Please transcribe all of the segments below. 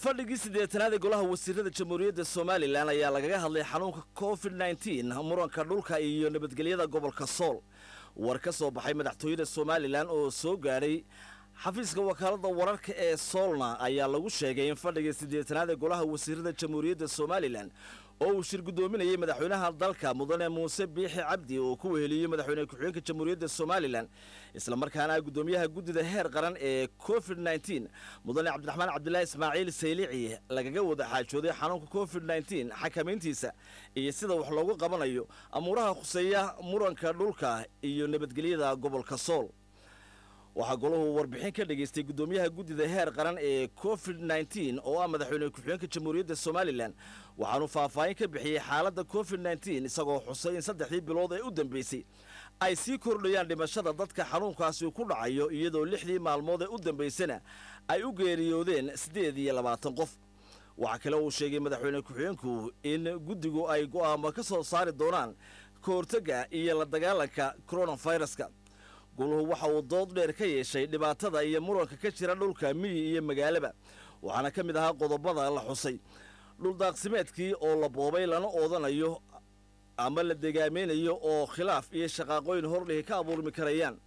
fadhigii siddeetanaad ee golaha wasiirada jamhuuriyadda somalilan ayaa lagaga hadlay xanuunka covid nneteen muranka dhulka iyo nabadgelyada gobolka sool war ka soo baxay madaxtooyada somalilan oo soo gaadhay xafiiska wakaaladda wararka ee soolna ayaa lagu sheegay in fadhigii siddeetanaad ee golaha wasiirada jamhuuriyadda somalilan oo uu shir guddoominayay madaxweynaha dalka mudane muuse biixi cabdi oo ku weheliyey madaxweyne ku-xigeenka jamhuuriyadda somalilan islamarkaana guddoomiyaha guddida heer qaran ee covid nneteen mudane cabdiraxmaan cabdilaahi ismaaciil saylici lagaga wada xaajooday xanuunka covid nneteen xakamayntiisa iyo sida wax loogu qabanayo amuuraha khuseeya muranka dhulka iyo nabadgelyada gobolka sool waxaa golahu warbixin ka dhagaystay guddoomiyaha guddida heer qaran ee covid nneteen oo ah madaxweyne ku-xigeenka jamhuuriyadda somalilan waxaanu faahfaahin ka bixiyey xaaladda covid nneteen isagoo xusay in saddexdii bilood ee u dambeysay ay sii kordhayaan dhimashada dadka xanuunkaasi ku dhacayo iyadoo lixdii maalmood ee u dambaysana ay u geeriyoodeen siddeed iyo labaatan qof waxaa kale uu sheegay madaxweyne ku-xigeenku in guddigu ay go'aamo ka soo saari doonaan ka hortagga iyo la dagaalanka koronaviruska goluhu waxa uu dood dheer ka yeeshay dhibaatada iyo muranka ka jira dhulka miyi iyo magaalaba waxaana ka mid ahaa qodobada la xusay dhuldaaqsimeedkii oo la boobay lana oodanayo ama la degaamaynayo oo khilaaf iyo shaqaaqooyin hordhihi ka abuurmi karayaan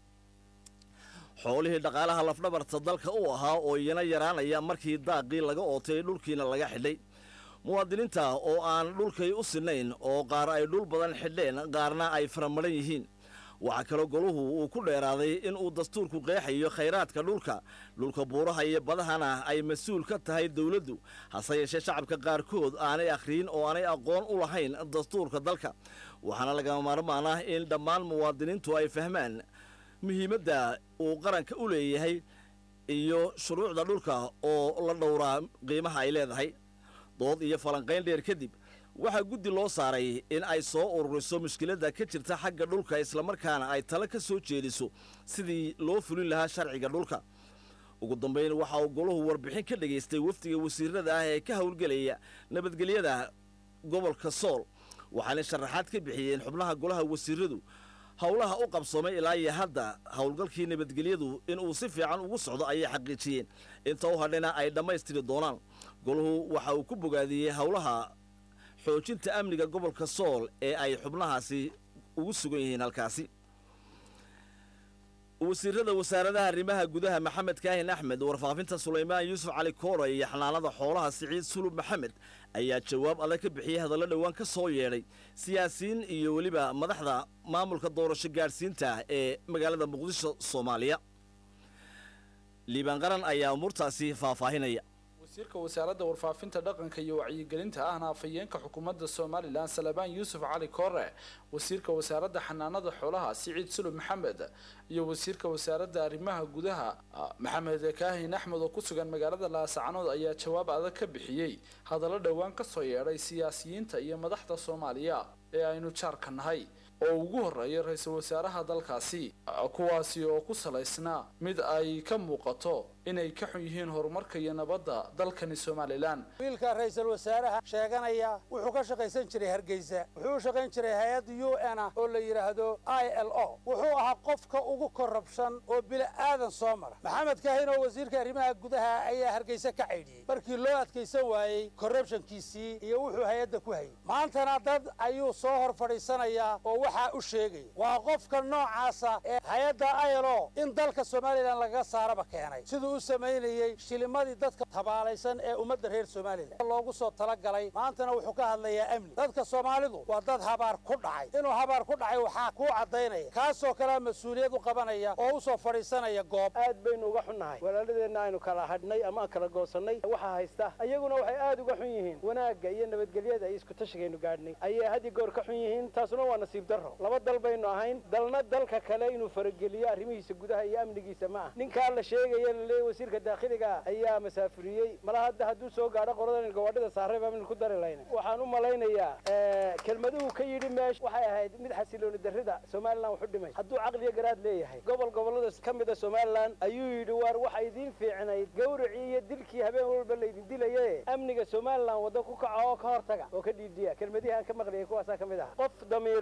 xoolihii dhaqaalaha lafdhabarta dalka u ahaa oo iyana yaraanaya markii daaqii laga ootay dhulkiina laga xidhay muwaadiniinta oo aan dhulkay u sinnayn oo qaar ay dhul badan xidheen qaarna ay faramaran yihiin waxaa kaloo goluhu uu ku dheeraaday in uu dastuurku qeexayo khayraadka dhulka dhulka buuraha iyo badahana ay mas-uul ka tahay dowladdu hase yeeshee shacabka qaarkood aanay akhriyin oo aanay aqoon u lahayn dastuurka dalka waxaana lagama maarmaan ah in dhammaan muwaadiniintu ay fahmaan muhiimadda uu qaranka u leeyahay iyo shuruucda dhulka oo la dhowraa qiimaha ay leedahay dood iyo falanqayn dheer kadib waxaa guddi loo saaray in ay soo ururiso mushkiladda ka jirta xagga dhulka islamarkaana ay talo ka soo jeediso sidii loo fulin lahaa sharciga dhulka ugu dambayn waxa uu golahu warbixin ka dhagaystay wafdiga wasiirada ah ee ka howlgelaya nabadgelyada gobolka sool waxaanay sharaxaad ka bixiyeen xubnaha golaha wasiiradu howlaha u qabsoomay ilaa iyo hadda howlgalkii nabadgelyadu inuu si fiican ugu socdo ayay xaqiijiyeen inta u hadhayna ay dhammaystiri doonaan golahu waxa uu ku bogaadiyey howlaha xoojinta amniga gobolka sool ee ay xubnahaasi ugu sugan yihiin halkaasi wasiirada wasaaradaha arrimaha gudaha maxamed kaahin axmed warfaafinta sulaymaan yuusuf cali koora iyo xanaanada xoolaha siciid sulub maxamed ayaa jawaab adag ka bixiyey hadallo dhowaan ka soo yeedhay siyaasiyiin iyo weliba madaxda maamulka doorasho gaadhsiinta ee magaalada muqdisho soomaaliya liibaan qaran ayaa umuurtaasi faahfaahinaya wasiirka wasaaradda warfaafinta dhaqanka iyo wacyigelinta ahna afhayeenka xukuumadda somalilan salabaan yuusuf cali koore wasiirka wasaaradda xanaanada xoolaha siciid sulub maxamed iyo wasiirka wasaaradda arrimaha gudaha maxamed kaahin axmed oo ku sugan magaalada laasacanood ayaa jawaab adag ka bixiyey hadallo dhowaan ka soo yeedhay siyaasiyiinta iyo madaxda soomaaliya ee aynu jaarka nahay oo ugu horreeya ra-iisul wasaaraha dalkaasi kuwaasi oo ku salaysnaa mid ay ka muuqato inay ka xun yihiin horumarka iyo nabadda dalkani somalilan wiilka ra-iisul wasaaraha sheeganaya wuxuu ka shaqaysan jiray hargeysa wuxuu u shaqayn jiray hay-adda u n ah oo la yidhaahdo i l o wuxuu ahaa qofka ugu korrabshan oo bila aadan soo mara maxamed kaahin oo wasiirka arrimaha gudaha ayaa hargeysa ka caydhiyey markii loo adkaysan waayey korrubshankiisii iyo wuxuu hay-adda ku hayay maantana dad ayuu soo hor fadhiisanayaa oo waxaa u sheegaya waa qofka noocaasa ee hay-adda i l o in dalka somalilan lagaga saaraba keenay siduu u samaynayey shilimadii dadka tabaalaysan ee ummadda reer somalilan loogu soo talagalay maantana wuxuu ka hadlayaa amni dadka soomaalidu waa dad habaar ku dhacay inuu habaar ku dhacay waxaa kuu caddaynaya kaasoo kalea mas-uuliyad u qabanaya oo u soo fadhiisanaya goob aad baynu uga xunnahay walaaladeenna aynu kala hadhnay ama aan kala goosannay waxaa haysta ayaguna waxay aad uga xun yihiin wanaagga iyo nabadgelyada iyo iskutashigaynu gaadhnay ayay haddii goor ka xun yihiin taasuna waa nasiib darro laba dal baynu ahayn dalna dalka kale inuu farageliyo arrimihiisa gudaha iyo amnigiisa ma ah ninkaa la sheegaya laleeya wasiirka daakhiliga ayaa masaafuriyey mala hadda hadduu soo gaadho qoladan gawaadhida saaray baa min ku dari layna waxaan u malaynayaa kelmaduhu ka yidhi meesha waxay ahayd mid xasilooni darrida somalilan wuxu dhimay hadduu caqliyo garaad leeyahay gobol gobollada ka mida somalilan ayuu yidhi waar waxa idiin fiicnayd gawracii iyo dilkii habeen walba laydin dilaye amniga somalilan waddo ku kaca oo ka hortaga oo ka dhiidhiya kelmadihi aan ka maqliyay kuwaasaa ka mid aha qof damiir leh oo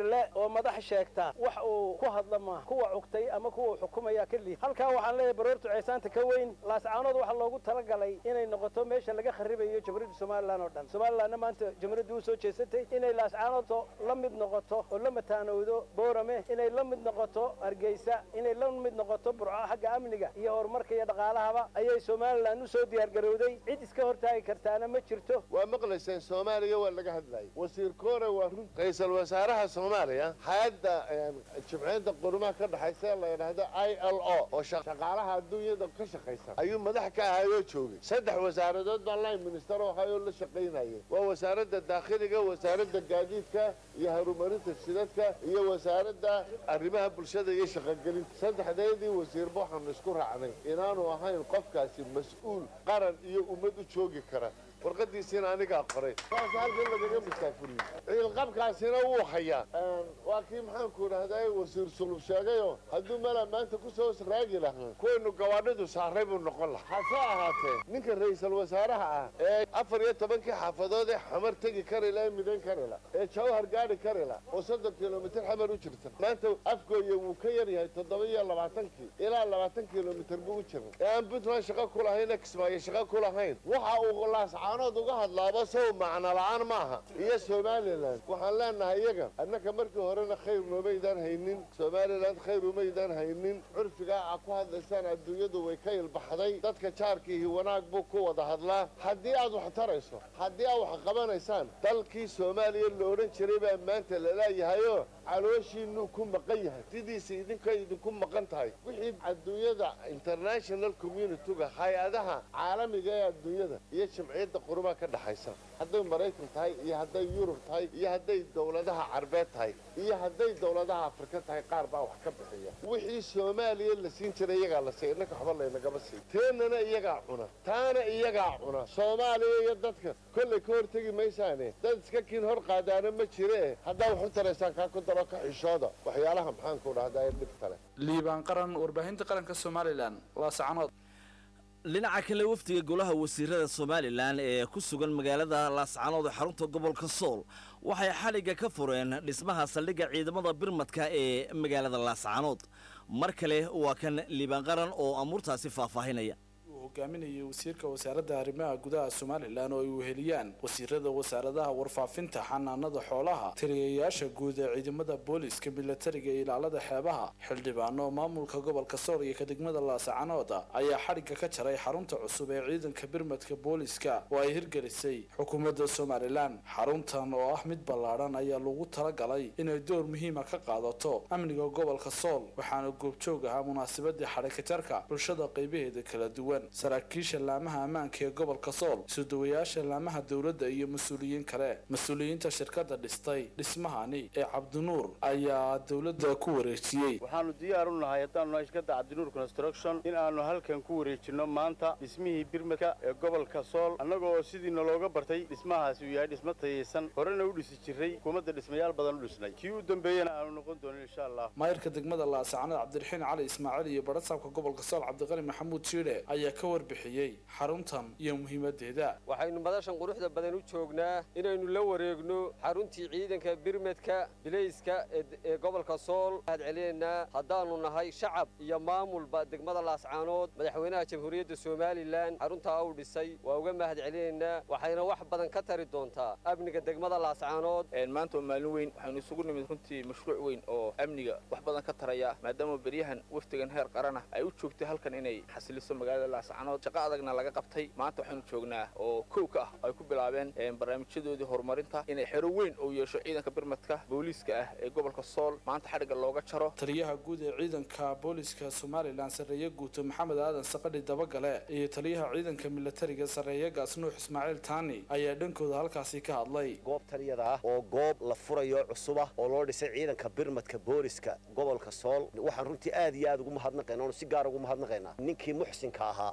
oo madax sheegta wax uu ku hadla maaha kuwa cugtay ama kuwa xukumaya ka liid halkaa waxaan leeyahay baroortu ceesaanta ka weyn laascaanood waxaa loogu talagalay inay noqoto meesha laga kharibayo jamhuuriyadda somalilan oo dhan somalilanna maanta jamhuuriyaddu u soo jeesatay inay laascaanood la mid noqoto oo la mataanowdo boorame inay la mid noqoto hargeysa inay la mid noqoto burco xagga amniga iyo horumarka iyo dhaqaalahaba ayay somalilan u soo diyaargarowday cid iska hortaagi kartaana ma jirto waa maqlayseen soomaaliya waa laga hadlayay wasiir koore waa run ra-iisul wasaaraha soomaaliya hay-adda jimciyadda qurumaha ka dhexaysa la yidhaahdo i l o oo shaqaalaha adduunyada ka shaqaysa ayuu madax ka ahayoo joogay saddex wasaaradood baa line minister oo ahayoo la shaqaynayay waa wasaaradda daakhiliga wasaaradda gaadiidka iyo horumarinta shidadka iyo wasaaradda arrimaha bulshada iyo shaqogelinta saddexdeedii wasiirba waxaanu isku raacnay inaanu ahayn qofkaasi mas-uul qaran iyo ummad u joogi kara warqadiisiina anigaa qoray saas halkan lagaga masaafuriyey ciilqabkaasina wuu hayaa waa kii maxaanku idhahdaa wasiir sulub sheegayo hadduu mala maanta ku soo raagi lahaa kuwaynu gawaadhidu saaray buu noqon lahaa hase ahaatee ninka ra-iisul wasaaraha ah ee afar iyo tobankii xaafadood ee xamar tegi kari la ee midan kari la ee jawhar gaadhi kari la oo soddon kilomitir xamar u jirta maanta afgooye wuu ka yar yahay toddoba iyo labaatankii ilaa labaatan kilomitir buu u jiray ee aan puntland shaqo ku lahayn ee kismaayo shaqo ku lahayn waxa uu laas caanood uga hadlaaba sow macno la-aan maaha iyo somalilan waxaan leenahay iyaga annaka markii horena khayr noomaydaan haynin somalilan khayr umaydaan haynin curfigaa a ku hadlaysaan adduunyadu way ka ilbaxday dadka jaarkiihi wanaag buu ku wada hadlaa haddii aad wax tarayso haddii aad wax qabanaysaan dalkii soomaaliya la odhan jiray baa maanta laleeyahayoo calooshiinuu ku maqan yahay sidiisa idinkay idinku maqan tahay wixii adduunyada international communityga hay-adaha caalamiga ee adduunyada iyo jamciyadda qurumaha ka dhexaysa hadday maraykan tahay iyo hadday yurub tahay iyo hadday dowladaha carbeed tahay iyo hadday dowladaha afrika tahay qaar baa wax ka bixiya wixii soomaaliya la siin jiray iyagaa la siiy innaka waxba laynagama siin teennana iyagaa cuna taana iyagaa cuna soomaaliya iyo dadka kollay ka hortegi maysaane dad iska kiin hor qaadaana ma jire haddaa wax u taraysaan kaa ku daro ka xishooda waxyaalaha maxaanku dhahdaa ee dhibta leh liibaan qaran warbaahinta qaranka somalilan laascanood dhinaca kale wafdiga golaha wasiirada somalilan ee ku sugan magaalada laascanood ee xarunta gobolka sool waxay xadhigga ka fureen dhismaha saldhigga ciidamada birmadka ee magaalada laascanood mar kale waa kan liibaan qaran oo amuurtaasi faahfaahinaya hogaaminayay wasiirka wasaaradda arrimaha gudaha somalilan oo ay weheliyaan wasiirada wasaaradaha warfaafinta xanaanada xoolaha taliyayaasha guud ee ciidamada booliska milatariga iyo ilaalada xeebaha xildhibaano maamulka gobolka sool iyo kadegmada laasacanood ayaa xadhigga ka jaray xarunta cusub ee ciidanka birmadka booliska oo ay hirgelisay xukuumadda somalilan xaruntan oo ah mid ballaadhan ayaa lagu talagalay inay door muhiima ka qaadato amniga gobolka sool waxaana goobjoog ahaa munaasabadii xadhikajarka bulshada qaybaheeda kala duwan saraakiisha laamaha ammaanka ee gobolka sool isudawayaasha laamaha dowladda iyo mas-uuliyiin kale mas-uuliyiinta shirkadda dhistay dhismahani ee cabdinuur ayaa dowladda ku wareejiyey waxaanu diyaar u nahay haddaanu nahay shirkadda cabdinuur construction in aanu halkan ku wareejinno maanta dhismihii birmadka ee gobolka sool annagoo sidiina looga bartay dhismahaasi uu yahay dhismo tayaysan horena u dhisi jiray hukuumadda dhismayaal badan u dhisnay kii u dambeeyana aanu noqon doonin insha allah maayirka degmada laasacanood cabdiraxiin cali ismaaciil iyo barasaabka gobolka sool cabdiqani maxamuud jiidhe ayaa ka warbixiyey xaruntan iyo muhiimadeeda waxaynu madashan quruxda badan u joognaa inaynu la wareegno xaruntii ciidanka birmadka bilayska ee gobolka sool mahad celinaynaa haddaanu nahay shacab iyo maamulba degmada laascaanood madaxweynaha jamhuuriyadda somalilan xaruntaa uu dhisay waa uga mahad celinaynaa waxayna wax badan ka tari doontaa amniga degmada laascaanood maanta waa maalin weyn waxaynu isugu nimid runtii mashruuc weyn oo amniga wax badan ka taraya maadaama beryahan wafdigan heer qaranah ay u joogtay halkan inay xasiliso magaalada laascaanood shaqo adagna laga qabtay maanta waxaynu joognaa oo kow ka ah ay ku bilaabeen barnaamijyadoodii horumarinta inay xero weyn uu yeesho ciidanka birmadka booliiska ah ee gobolka sool maanta xadhigga looga jaro taliyaha guud ee ciidanka booliiska somalilan sarreeye guuto maxamed aadan saqadhi dabagale iyo taliyaha ciidanka milatariga sarreeye gaasnuux ismaaciil taani ayaa dhankooda halkaasi ka hadlay goob taliyada ah oo goob la furayo cusub ah oo loo dhisay ciidanka birmadka booliska gobolka sool waxaan runtii aad iyo aad ugu mahadnaqaynaa oonu si gaar ugu mahadnaqaynaa ninkii muxsinka ahaa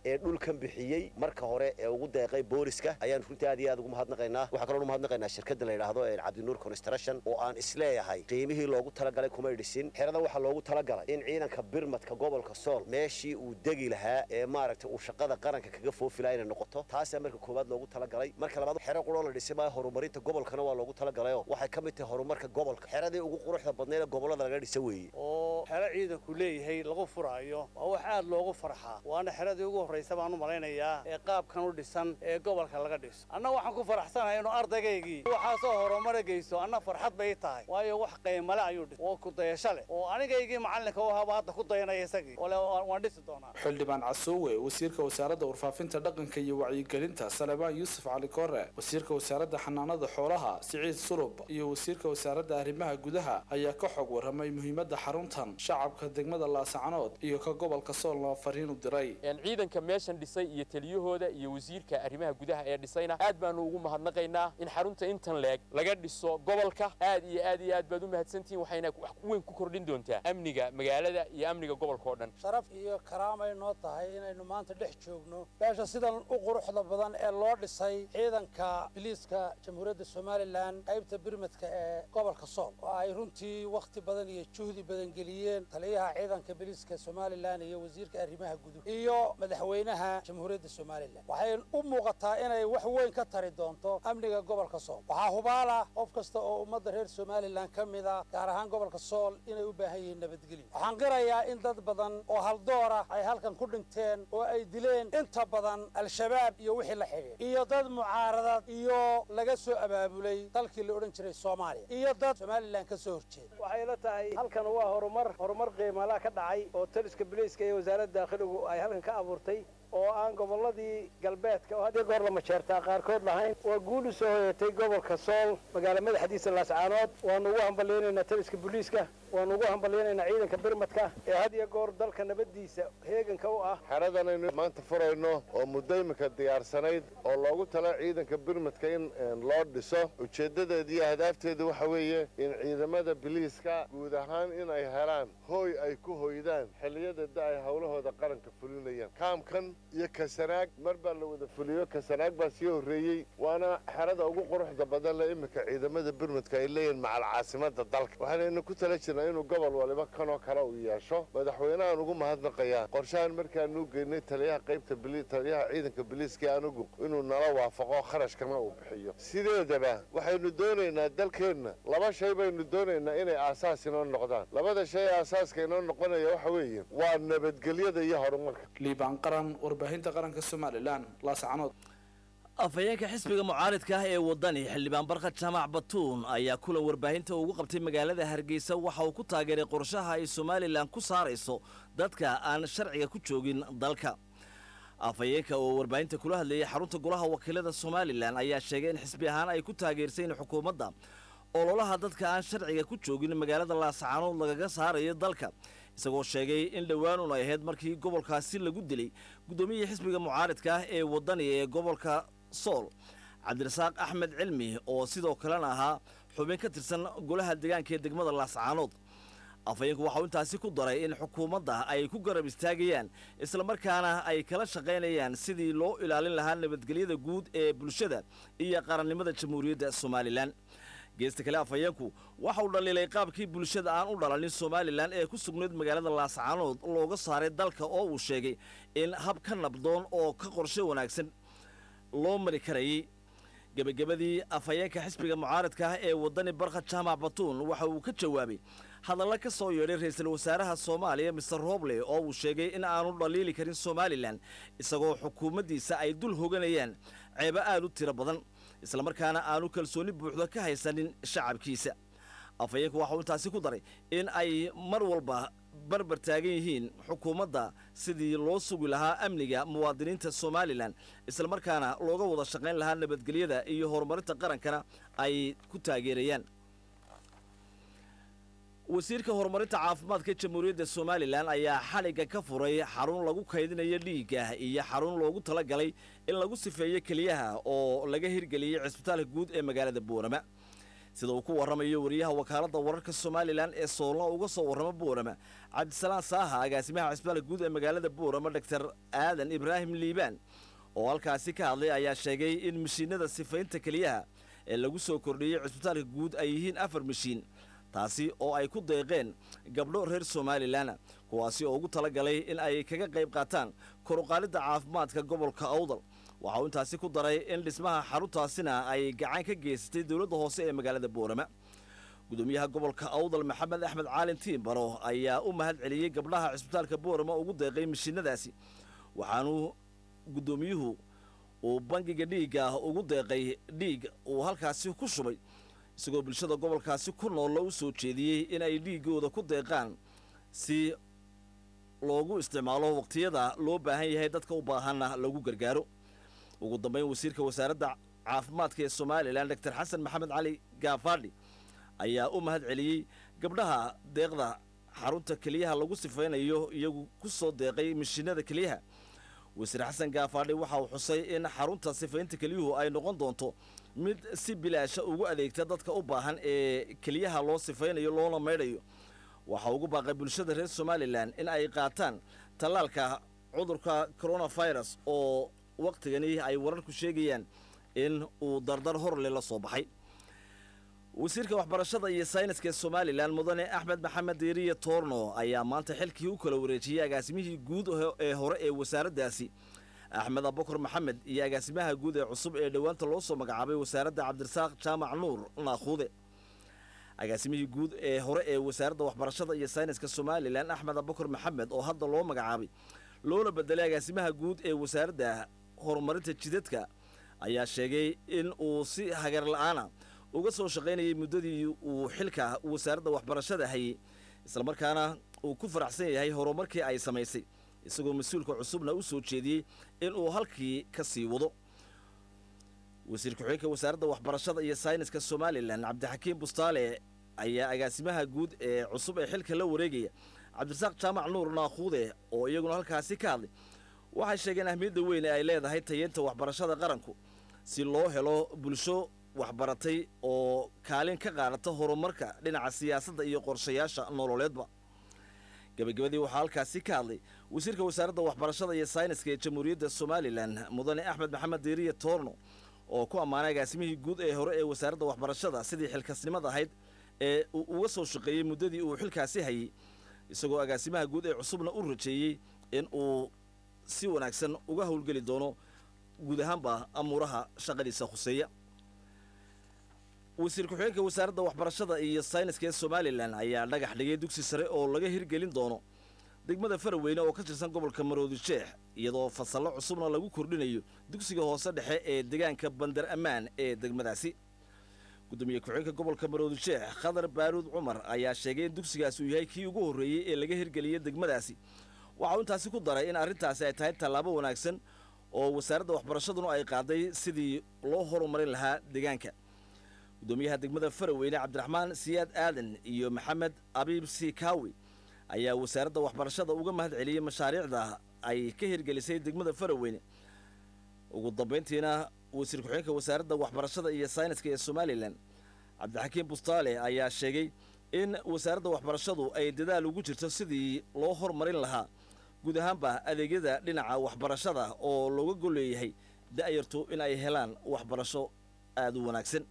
ee dhulkan bixiyey marka hore ee ugu deeqay booliska ayaan runtii aad iyo aad ugu mahadnaqaynaa waxaa kaloo umahadnaqaynaa shirkadda la yidhaahdo cabdinuur construction oo aan isleeyahay qiimihii loogu talagalay kumay dhisin xeradan waxaa loogu talagalay in ciidanka birmadka gobolka sool meeshii uu degi lahaa ee maaragtay uu shaqada qaranka kaga foofi lahaa inay noqoto taasaa marka koowaad loogu talagalay marka labaad xero quroo la dhisay maayo horumarinta gobolkana waa loogu talagalayoo waxay ka mid tahay horumarka gobolka xeradii ugu quruxda badnayd ee gobollada laga dhisa weeye oo xero ciidanku leeyahay lagu furaayo waa wax aad loogu farxaa waana xeradii ugu horraysa baan u malaynayaa ee qaabkan u dhisan ee gobolka laga dhiso anna waxaan ku faraxsanahay inuu ardaygaygii waxaasoo horumara geysto anna farxad bay tahay waayo wax qiimale ayuu dhis oo kudayasho leh oo anigaygii macallinka u ahaaba hadda ku dayanaya isagii ole waan dhisi doonaa xildhibaan casoowe wasiirka wasaaradda warfaafinta dhaqanka iyo wacyigelinta salebaan yuusuf cali koore wasiirka wasaaradda xanaanada xoolaha siciid sulub iyo wasiirka wasaaradda arrimaha gudaha ayaa ka xog warramay muhiimadda xaruntan shacabka degmada laasacanood iyo ka gobolka soolna fariin u diray ciidanka meeshan dhisay iyo taliyahooda iyo wasiirka arrimaha gudaha ee dhisayna aad baanu ugu mahadnaqaynaa in xarunta intan leeg laga dhiso gobolka aad iyo aad iyo aad baad u mahadsantihiin waxayna wax weyn ku kordhin doontaa amniga magaalada iyo amniga gobolka oo dhan sharaf iyo karaamay noo tahay inaynu maanta dhex joogno meesha sidan u quruxda badan ee loo dhisay ciidanka biliiska jamhuuriyadda somalilan qaybta birmadka ee gobolka sool oo ay runtii wakhti badan iyo juhdi badan geliyeen taliyaha ciidanka biliiska somalilan iyo wasiirka arrimaha guduh iyo madaxweynaha jamhuuriyadda somalilan waxay u muuqataa inay wax weyn ka tari doonto amniga gobolka sool waxaa hubaala qof kasta oo ummadda reer somalilan ka mid a gaar ahaan gobolka sool inay u baahan yihiin nabadgelyo waxaan qirayaa in dad badan oo haldoora ay halkan ku dhinteen oo ay dileen inta badan al-shabaab iyo wixii la xidhiir iyo dad mucaaradad iyo laga soo abaabulay dalkii la odhan jiray soomaaliya iyo dad somalilan ka soo horjeeda waxay la tahay halkan waa horumar horumar qiimala ka dhacay oo taliska biliiska iyo wasaaradda dakhiligu ay halkan ka abuurtay oo aan gobolladii galbeedka oo had iyo goor lama jeertaa qaarkood lahayn waa guul u soo hoyatay gobolka sool magaalo madaxdiisa laascaanood waanu ugu hambalyaynaynaa taliska booliiska waanu ugu hambalyaynaynaa ciidanka birmadka ee had iyo goor dalka nabaddiisa heeganka u ah xeradan aynu maanta furayno oo muddo iminka diyaarsanayd oo loogu tala ciidanka birmadka in loo dhiso ujeeddadeeda iyo hadaafteeda waxa weeye in ciidamada biliiska guud ahaan in ay helaan hooy ay ku hoydaan xilliyada da ay howlahooda qaranka fulinayaan kaamkan iyo kasanaag mar baa la wada fuliyo kasanaag baa sii horreeyey waana xerada ugu quruxda badan le iminka ciidamada birmadka ay leeyihiin macal caasimada dalka waxaanaynu ku tala jirnaa inuu gobol waliba kanoo kale uu yeesho madaxweynehan ugu mahadnaqayaa qorshahan markaanuu geynay taliyaha qaybta taliyaha ciidanka biliiska anugu inuu nala waafaqo kharashkana uu bixiyo sideedaba waxaynu doonaynaa dalkeenna laba shay baynu doonaynaa inay aasaas inoo noqdaan labada shay aasaaska inoo noqonaya waxa weeye waa nabadgelyada iyo horumarka liibaan qaran warbaahinta qaranka somalilan laascanood afhayeenka xisbiga mucaaridka ah ee waddani xildhibaan barkad jaamac batuun ayaa kulan warbaahinta ugu qabtay magaalada hargeysa waxa uu ku taageeray qorshaha ay somalilan ku saarayso dadka aan sharciga ku joogin dalka afhayeenka oo warbaahinta kula hadlayay xarunta golaha wakiilada somalilan ayaa sheegay in xisbi ahaan ay ku taageersayn xukuumadda ololaha dadka aan sharciga ku joogin magaalada laascaanood lagaga saarayo dalka isagoo sheegay in dhowaanun ay ahayd markii gobolkaasi lagu dilay guddoomiyihii xisbiga mucaaridka ah ee waddani ee gobolka sool cabdirasaaq axmed cilmi oo sidoo kalena ahaa xubin ka tirsan golaha deegaanka ee degmada laascaanood afhayeenku waxauu intaasi ku daray in xukuumadda ay ku garab istaagayaan islamarkaana ay kala shaqaynayaan sidii loo ilaalin lahaa nabadgelyada guud ee bulshada iyo qarannimada jamhuuriyadda somalilan geesta kale afhayeenku waxa uu dhaliilay qaabkii bulshada aan u dhalanin somalilan ee ku sugnayd magaalada laascaanood looga saaray dalka oo uu sheegay in hab ka nabdoon oo ka qorshe wanaagsan loo mari karayay gebagabadii afhayeenka xisbiga mucaaradka ah ee waddani barkhad jaamac batuun waxa uu ka jawaabay hadalla ka soo yeedhay ra'iisul wasaaraha soomaaliya mister roble oo uu sheegay in aanu dhaliili karin somalilan isagoo xukuumaddiisa ay dul hoganayaan ceebo aad u tiro badan islamarkaana aanu kalsooni buuxda ka haysanin shacabkiisa afhayeenku waxauu intaasi ku daray in ay mar walba barbar taagan yihiin xukuumadda sidii loo sugi lahaa amniga muwaadiniinta somalilan islamarkaana looga wada shaqayn lahaa nabadgelyada iyo horumarinta qarankana ay ku taageerayaan wasiirka horumarinta caafimaadka jamhuuriyadda somalilan ayaa xadhigga ka furay xarun lagu kaydinayo dhiigga iyo xarun loogu talagalay in lagu sifeeyo keliyaha oo laga hirgeliyey cisbitaalka guud ee magaalada boorama sida uu ku warramayo wariyaha wakaaladda wararka somalilan ee soolna uga soo warrama boorama cabdisalaan saaha agaasimaha cisbitaalka guud ee magaalada boorama doctor aadan ibraahim liibaan oo halkaasi ka hadlay ayaa sheegay in mashiinada sifaynta keliyaha ee lagu soo kordhiyey cisbitaalka guud ay yihiin afar mashiin taasi oo ay ku deeqeen gabdho reer somalilan kuwaasi oo ugu talagalay in ay kaga qayb qaataan koruqaalidda caafimaadka gobolka awdal waxa uu intaasi ku daray in dhismaha xaruntaasina ay gacan ka geysatay dowladda hoose ee magaalada boorama gudoomiyaha gobolka awdal maxamed axmed caalin tiimbaro ayaa u mahad celiyey gabdhaha cisbitaalka boorama ugu deeqay mashiinadaasi waxaanu guddoomiyuhu uu bangiga dhiigga ugu deeqay dhiig uu halkaasi ku shubay isagoo bulshada gobolkaasi ku noolla u soo jeediyey in ay dhiiggooda ku deeqaan si loogu isticmaalo waqtiyada loo baahan yahay dadka u baahanna lagu gargaaro ugu dambayn wasiirka wasaaradda caafimaadka ee somalilan doctor xasan maxamed cali gaafadhi ayaa u mahad celiyey gabdhaha deeqda xarunta keliyaha lagu sifaynayo iyagu ku soo deeqay mashiinada keliyaha wasiir xasan gaafadhi waxa uu xusay in xarunta sifaynta keliyuhu ay noqon doonto mid si bilaasha ugu adeegta dadka u baahan ee keliyaha loo sifaynayo loona maydhayo waxa ugu baaqay bulshada reer somalilan in ay qaataan tallaalka cudurka coronavirus oo wakhtigani ay wararku sheegayaan in uu dardar horle la soo baxay wasiirka waxbarashada iyo sayniska ee somalilan mudane axmed maxamed deeriye toorno ayaa maanta xilkii u kala wareejiyey agaasimihii guud ee hore ee wasaaraddaasi axmed abukar maxamed iyo agaasimaha guud ee cusub ee dhowaanta loo soo magacaabay wasaaradda cabdirasaaq jaamac nuur naakhuude agaasimihii guud ee hore ee wasaaradda waxbarashada iyo sayniska somalilan axmed abukar maxamed oo hadda loo magacaabay loona bedelay agaasimaha guud ee wasaaradda horumarinta jidadka ayaa sheegay in uu si hagar la-aana uga soo shaqaynayay muddadii uu xilka wasaaradda waxbarashada hayay islamarkaana uu ku faraxsan yahay horumarkii ay samaysay isagoo mas-uulka cusubna u soo jeediyey in uu halkii ka sii wado wasiir ku-xigeenka wasaaradda waxbarashada iyo sayniska somalilan cabdixakiim bustaale ayaa agaasimaha guud ee cusub ee xilka la wareegaya cabdirasaaq jaamac nuur naakhuude oo iyaguna halkaasi ka hadlay waxay sheegeen ahmiyadda weyn ee ay leedahay tayeenta waxbarashada qaranku si loo helo bulsho waxbaratay oo kaalin ka qaadata horumarka dhinaca siyaasadda iyo qorshayaasha nololeedba gabagabadii waxaa halkaasi ka hadlay wasiirka wasaaradda waxbarashada iyo sayniska ee jamhuuriyadda somalilan mudane axmed maxamed deeriye toorno oo ku ammaanay agaasimihii guud ee hore ee wasaaradda waxbarashada sidii xilkasnimada ahayd ee uu uga soo shaqeeyey muddadii uu xilkaasi hayay isagoo agaasimaha guud ee cusubna u rajeeyey in uu si wanaagsan uga howlgeli doono guud ahaanba amuuraha shaqadiisa khuseeya wasiir ku-xigeenka wasaaradda waxbarashada iyo sayniska ee somalilan ayaa dhagax dhigay dugsi sare oo laga hirgelin doono degmada faraweyne oo ka tirsan gobolka maroodi jeex iyadoo fasallo cusubna lagu kordhinayo dugsiga hoose dhexe ee deegaanka bandar ammaan ee degmadaasi gudoomiye ku-xigeenka gobolka maroodi jeex khadar baaruud cumar ayaa sheegay in dugsigaasi uu yahay kii ugu horreeyey ee laga hirgeliyey degmadaasi waxa uu intaasi ku daray in arrintaasi ay tahay tallaabo wanaagsan oo wasaaradda waxbarashaduna ay qaaday sidii loo horumarin lahaa deegaanka gudoomiyaha degmada faraweyne cabdiraxmaan siyaad aadan iyo maxamed abiib sikaawi ayaa wasaaradda waxbarashada uga mahad celiyey mashaariicda ay ka hirgelisay degmada faraweyne ugu dambayntiina wasiir ku-xigeenka wasaaradda waxbarashada iyo sayniska ee somalilan cabdixakiim bustaale ayaa sheegay in wasaaradda waxbarashadu ay dadaal ugu jirto sidii loo hormarin lahaa guud ahaanba adeegyada dhinaca waxbarashada oo looga golleeyahay da'yartu in ay helaan waxbarasho aada u wanaagsan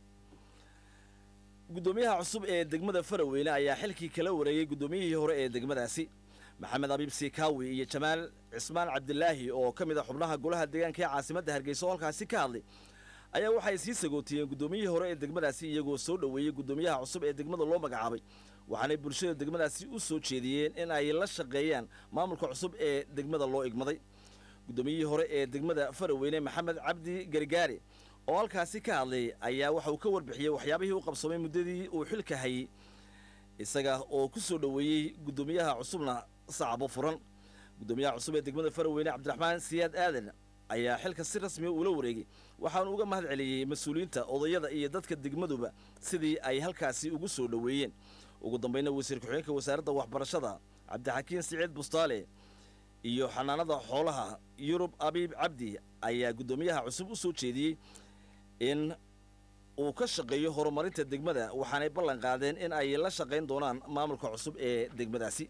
guddoomiyaha cusub ee degmada faraweyne ayaa xilkii kala wareegay guddoomiyihii hore ee degmadaasi maxamed abiib sikaawi iyo jamaal cismaan cabdilaahi oo ka mid a xubnaha golaha deegaanka ee caasimadda hargeysa oo halkaasi ka hadlay ayaa waxay sii sagootiyeen guddoomiyihii hore ee degmadaasi iyagoo soo dhoweeyey guddoomiyaha cusub ee degmada loo magacaabay waxaanay bulshada degmadaasi u soo jeediyeen in ay la shaqeeyaan maamulka cusub ee degmada loo igmaday guddoomiyihii hore ee degmada faraweyne maxamed cabdi gargaare oo halkaasi ka hadlay ayaa waxa uu ka warbixiyey waxyaabihii u qabsoomay muddadii uu xilka hayay isaga oo ku soo dhoweeyey guddoomiyaha cusubna sacabo furan guddoomiyaha cusub ee degmada faraweyne cabdiraxmaan siyaad aadan ayaa xilka si rasmiya uula wareegay waxaanu uga mahad celiyey mas-uuliyiinta odayada iyo dadka degmaduba sidii ay halkaasi ugu soo dhoweeyeen ugu dambayna wasiir ku-xigeenka wasaaradda waxbarashada cabdixakiin siciid bustaale iyo xanaanada xoolaha yurub abiib cabdi ayaa guddoomiyaha cusub u soo jeediyey in uu ka shaqeeyo horumarinta degmada waxaanay ballan qaadeen in ay la shaqayn doonaan maamulka cusub ee degmadaasi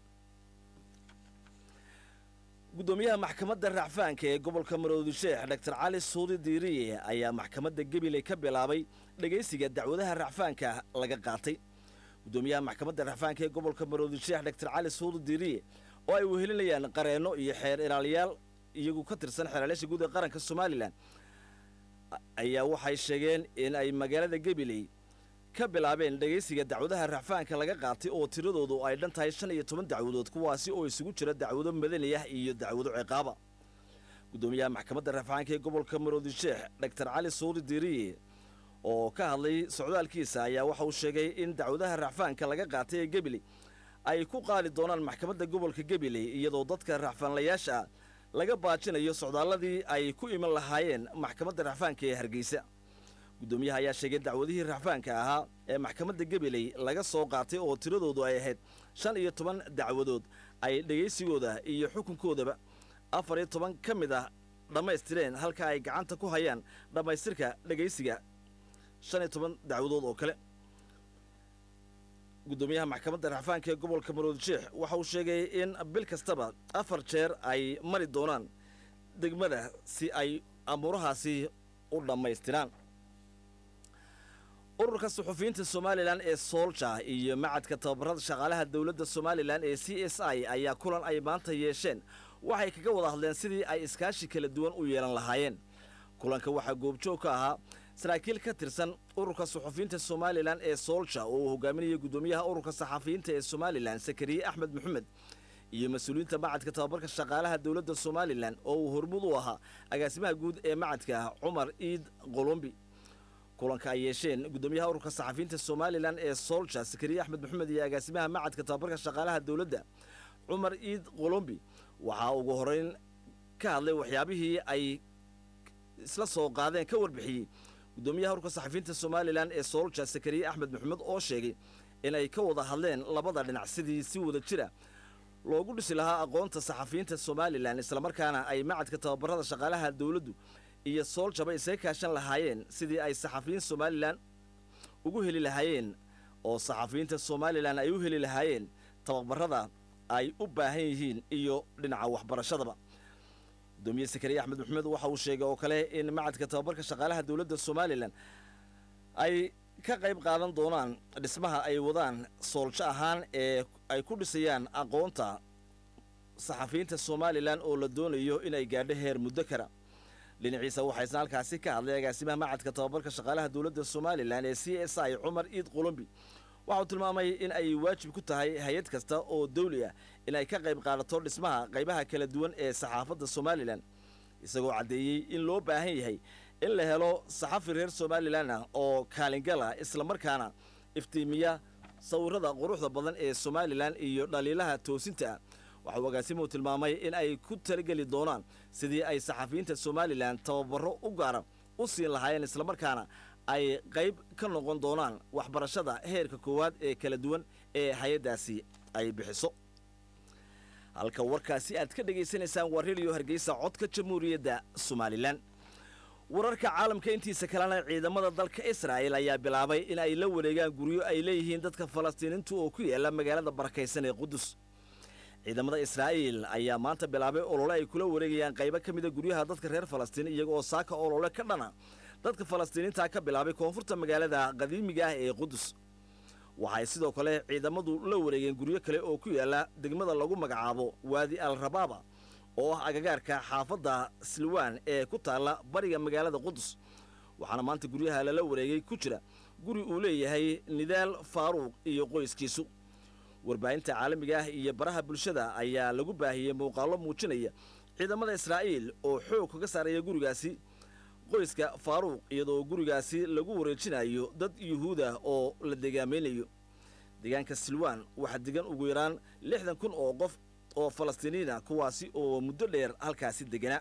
guddoomiyaha maxkamadda racfaanka ee gobolka maroodi sheekh dr cali suudi diiriye ayaa maxkamadda gabiley ka bilaabay dhegaysiga dacwadaha racfaanka laga qaatay guddoomiyaha maxkamadda racfaanka ee gobolka maroodi sheekh dr cali suudi diiriye oo ay wehelinayaan qareenno iyo xeer ilaaliyaal iyagu ka tirsan xeeraleesha guud ee qaranka somalilan ayaa waxay sheegeen in ay magaalada gabiley ka bilaabeen dhegaysiga dacwadaha racfaanka laga qaatay oo tiradoodu ay dhan tahay shan iyo toban dacwadood kuwaasi oo isugu jira dacwado madani ah iyo dacwado ciqaaba guddoomiyaha maxkamadda racfaanka ee gobolka maroodi sheekh dr cali suudi diiriye oo ka hadlay socdaalkiisa ayaa waxa uu sheegay in dacwadaha racfaanka laga qaatay ee gabiley ay ku qaadi doonaan maxkamadda gobolka gabiley iyadoo dadka racfaanlayaasha ah laga baajinayo socdaalladii ay ku iman lahaayeen maxkamadda racfaanka ee hargeysa guddoomiyaha ayaa sheegay dacwadihii racfaanka ahaa ee maxkamadda gabiley laga soo qaatay oo tiradoodu ay ahayd shan iyo toban dacwadood ay dhegaysigooda iyo xukunkoodaba afar iyo toban ka mid ah dhammaystireen halka ay gacanta ku hayaan dhammaystirka dhegaysiga shan iyo toban dacwadood oo kale guddoomiyaha maxkamadda racfaanka ee gobolka maroodi sheekh waxa uu sheegay in bil kastaba afar jeer ay mari doonaan degmada si ay amuurahaasi u dhammaystiraan ururka suxufiyiinta somalilan ee soolja iyo macadka tababarada shaqaalaha dowladda somalilan ee c s i ayaa kulan ay maanta yeesheen waxay kaga wada hadleen sidii ay iskaashi kala duwan u yeelan lahaayeen kulanka waxaa goobjoog ka ahaa saraakiil ka tirsan ururka suxufiyiinta somalilan ee soolja oo uu hogaaminaya guddoomiyaha ururka saxafiyiinta ee somalilan sakariye axmed maxamed iyo mas-uuliyiinta macadka tababarka shaqaalaha dowladda somalilan oo uu hormud u ahaa agaasimaha guud ee macadka cumar iid qolombi kulanka ay yeesheen guddoomiyaha ururka saxafiyiinta somalilan ee soolja sakariye axmed maxamed iyo agaasimaha macadka tababarka shaqaalaha dowladda cumar iid qolombi waxaa ugu horeyn ka hadlay waxyaabihii ay isla soo qaadeen ka warbixiyey guddoomiyaha ururka saxafiyiinta somalilan ee soolja sakariye axmed maxamed oo sheegay inay ka wada hadleen labada dhinac sidii si wada jira loogu dhisi lahaa aqoonta saxafiyiinta somalilan islamarkaana ay macadka tababarada shaqaalaha dowladdu iyo sooljaba isaga kaashan lahaayeen sidii ay saxafiyiin somalilan ugu heli lahaayeen oo saxafiyiinta somalilan ay u heli lahaayeen tababarada ay u baahan yihiin iyo dhinaca waxbarashadaba gudoomiye sakariye axmed maxamed waxa uu sheegay oo kale in macadka tababarka shaqaalaha dowladda somalilan ay ka qayb qaadan doonaan dhismaha ay wadaan sooljo ahaan ee ay ku dhisayaan aqoonta saxafiyiinta somalilan oo la doonayo inay gaadho heer muddo kara dhinaciisa waxaa isna halkaasi ka hadlay agaasimaha macadka tababarka shaqaalaha dowladda somalilan ee c s i cumar iid qolombi waxauu tilmaamay in ay waajib ku tahay hay-ad kasta oo dawli ah in ay ka qayb qaadato dhismaha qaybaha kala duwan ee saxaafadda somalilan isagoo caddeeyey in loo baahan yahay in la helo saxafi reer somalilan ah oo kaalingala islamarkaana iftiimiya sawirada quruxda badan ee somalilan iyo dhaliilaha toosinta ah waxauu agaasimuhu tilmaamay in ay ku talageli doonaan sidii ay saxafiyiinta somalilan tababaro u gaara u siin lahaayeen islamarkaana ay qayb ka noqon doonaan waxbarashada heerka koowaad ee kala duwan ee hay-addaasi ay bixiso halka warkaasi aad ka dhegaysanaysaan waa rediyo hargeysa codka jamhuuriyadda somalilan wararka caalamka intiisa kalena ciidamada dalka israa'el ayaa bilaabay in ay la wareegaan guryo ay leeyihiin dadka falastiiniintu oo ku yaala magaalada barakaysan ee qudus ciidamada israa'iil ayaa maanta bilaabay olole ay kula wareegayaan qaybo ka mida guryaha dadka reer falastiin iyaga oo saaka olole ka dhana dadka falastiiniinta ka bilaabay koonfurta magaalada qadiimiga ah ee qudus waxay sidoo kale ciidamadu la wareegeen guryo kale oo ku yaala degmada lagu magacaabo waadi al rabaaba oo ah agagaarka xaafadda silwaan ee ku taalla bariga magaalada qudus waxaana maanta guryaha lala wareegay ku jira guri uu leeyahay nidaal faaruuq iyo qoyskiisu warbaahinta caalamiga ah iyo baraha bulshada ayaa lagu baahiyey muuqaallo muujinaya ciidamada israa'iil oo xoog kaga saaraya gurigaasi qoyska faaruuq iyadoo gurigaasi lagu wareejinayo dad yuhuud ah oo la degaamaynayo deegaanka silwaan waxaa degan ugu yaraan lixdan kun oo qof oo falastiiniina kuwaasi oo muddo dheer halkaasi deganaa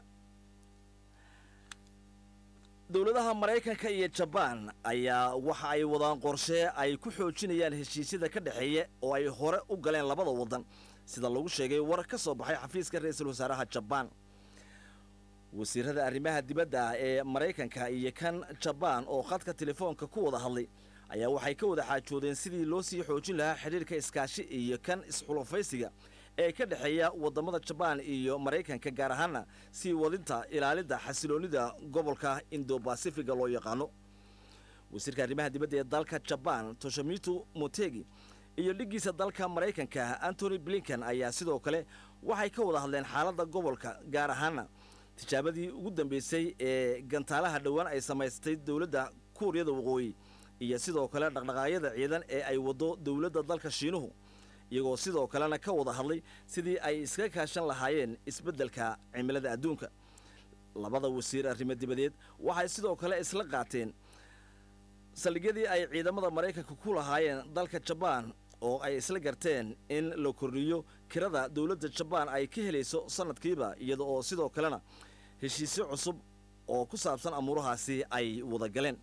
dowladaha maraykanka iyo jabaan ayaa waxa ay wadaan qorshe ay ku xoojinayaan heshiisyada ka dhexeeya oo ay hore u galeen labada waddan sida lagu sheegay war ka soo baxay xafiiska ra-iisul wasaaraha jabaan wasiirada arrimaha dibadda ee maraykanka iyo kan jabaan oo khadka telefoonka ku wada hadlay ayaa waxay ka wada xaajoodeen sidii loo sii xoojin lahaa xidhiirka iskaashi iyo kan isxulufaysiga ee ka dhexeeya waddamada jabaan iyo maraykanka gaar ahaana sii wadinta ilaalidda xasiloonnida gobolka indobasifiga loo yaqaano wasiirka arrimaha dibadda ee dalka jabaan toshomito motegi iyo dhiggiisa dalka maraykanka antony blinken ayaa sidoo kale waxay ka wada hadleen xaaladda gobolka gaar ahaana tijaabadii ugu dambeysay ee gantaalaha dhowaan ay samaystay dowladda kuuriyada waqooyi iyo sidoo kale dhaqdhaqaaqyada ciidan ee ay waddo dowladda dalka shiinuhu iyagoo sidoo kalena ka wada hadlay sidii ay iskaga kaashan lahaayeen isbeddelka cimilada adduunka labada wasiir arrimo dibadeed waxay sidoo kale isla qaateen saldhigyadii ay ciidamada maraykanka ku lahaayeen dalka jabaan oo ay isla garteen in la kordhiyo kirada dowladda jabaan ay ka helayso sannadkiiba iyada oo sidoo kalena heshiisyo cusub oo ku saabsan amuurahaasi ay wada galeen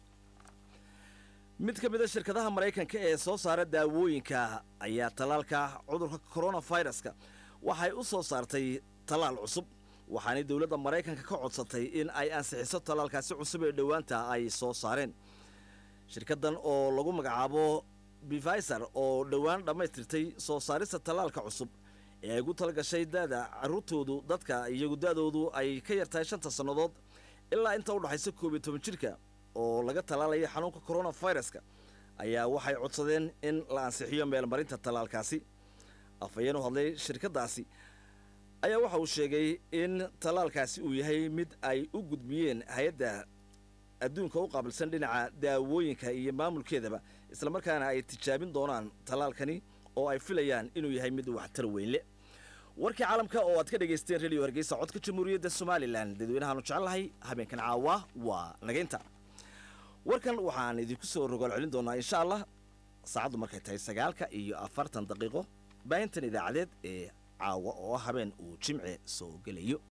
mid ka mid a shirkadaha maraykanka ee soo saara daawooyinka ayaa tallaalka cudurka koronaviruska waxay u soo saartay tallaal cusub waxaanay dowladda maraykanka ka codsatay in ay ansixiso tallaalkaasi cusub ee dhowaanta ay soo saareen shirkaddan oo lagu magacaabo bifiser oo dhowaan dhammaystirtay soo saarista tallaalka cusub ee ay gu talagashay da'da carruurtoodu dadka iyagu da'doodu ay ka yartahay shanta sannadood ilaa inta u dhaxaysa koob iyo toban jirka oo laga tallaalaya xanuunka koronaviruska ayaa waxay codsadeen in la ansixiyo meelmarinta tallaalkaasi afhayeen u hadlay shirkaddaasi ayaa waxa uu sheegay in tallaalkaasi uu yahay mid ay u gudbiyeen hay-adda adduunka u qaabilsan dhinaca daawooyinka iyo maamulkeedaba islamarkaana ay tijaabin doonaan tallaalkani oo ay filayaan inuu yahay mid waxtar weynle warkii caalamka oo aad ka dhagaysteen rediyo hargeysa codka jamhuuriyadda somalilan dadweynahaanu jecelnahay habeenkan caawa waa nagaynta warkan waxaan idinku soo rogaal celin doonaa insha allah saacaddu markay tahay sagaalka iyo afartan daqiiqo baahintan idaacadeed ee caawa oo habeen uu jimce soo gelayo